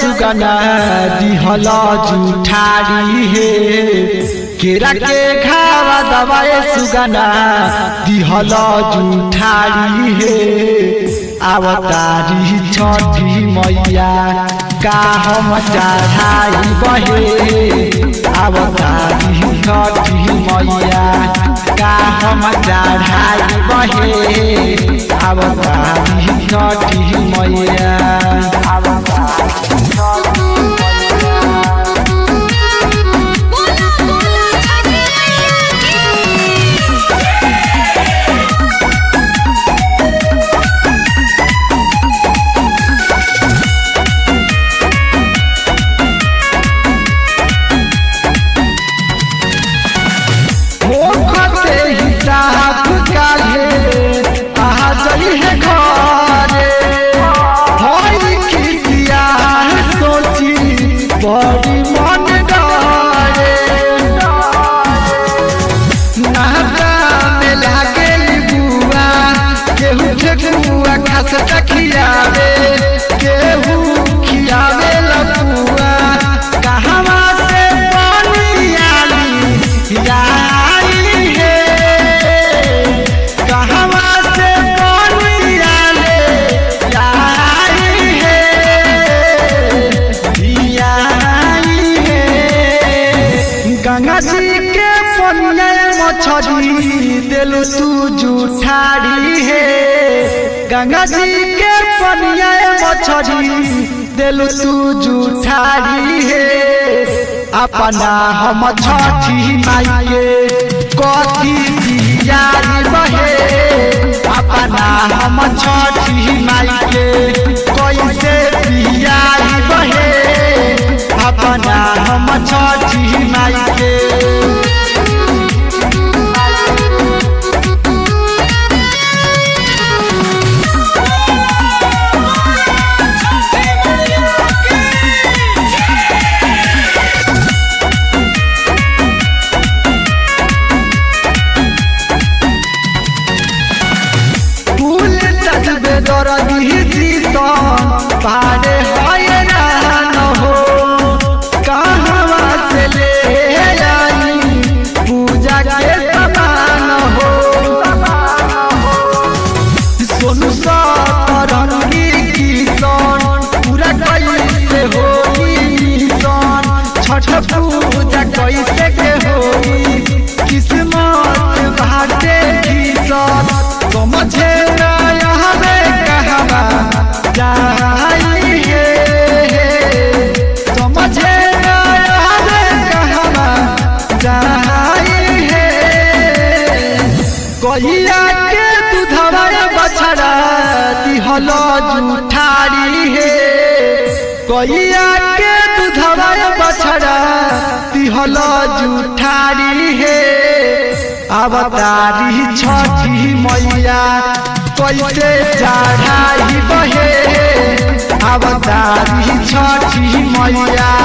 सुगना दिहल जुठारी हे केरा के खावा दवाए सुगना दिहल जुठारी हे अवतारी छठी मैया का हम चढ़ाई बहे अवतारी छठी मैया का हम चढ़ाई बहे अवतारी छठी मैया बोला बोला छठी मैया की मोखते हिसाब काहे आ जई है घरे होई खिसिया सोची बड़ी मन डरे नाता में लागे बुआ केहू ठेकुआ खास खियावे केहू खियावे लपुआ कहवा से पानी आली आई हे कहवा से पानी आले आई हे आई हे गंगा जी के पनिया मछरी दिलु तू जुठारी हे गंगा जी के पनिया मछरी दिलु तू जुठारी हे अपना हम छठी माइये कथी दियारी बहे अपना हम छठी माइये कैसे दियारी बहे अपना हम छठी माइके फूल तजबे दरदी जीतन पारे होय रहन हो कहवा से ले आई पूजा के समान हो सोनू सतरंगी किशन पूरा कैसे होई मिशन छठ पूजा कैसे के होई किस्मत बाटे किसन समझे ना यहाँ में कहवा जाई हे समझे ना यहाँ में कहवा जाई हे कहिया के दूधवा बछड़ा दिहल जुठारी हे कहिया के दूधवा बछड़ा दिहल जुठारी हे अवतारी छठी मैया कैसे चढ़ाई बहे अवतारी छठी मैया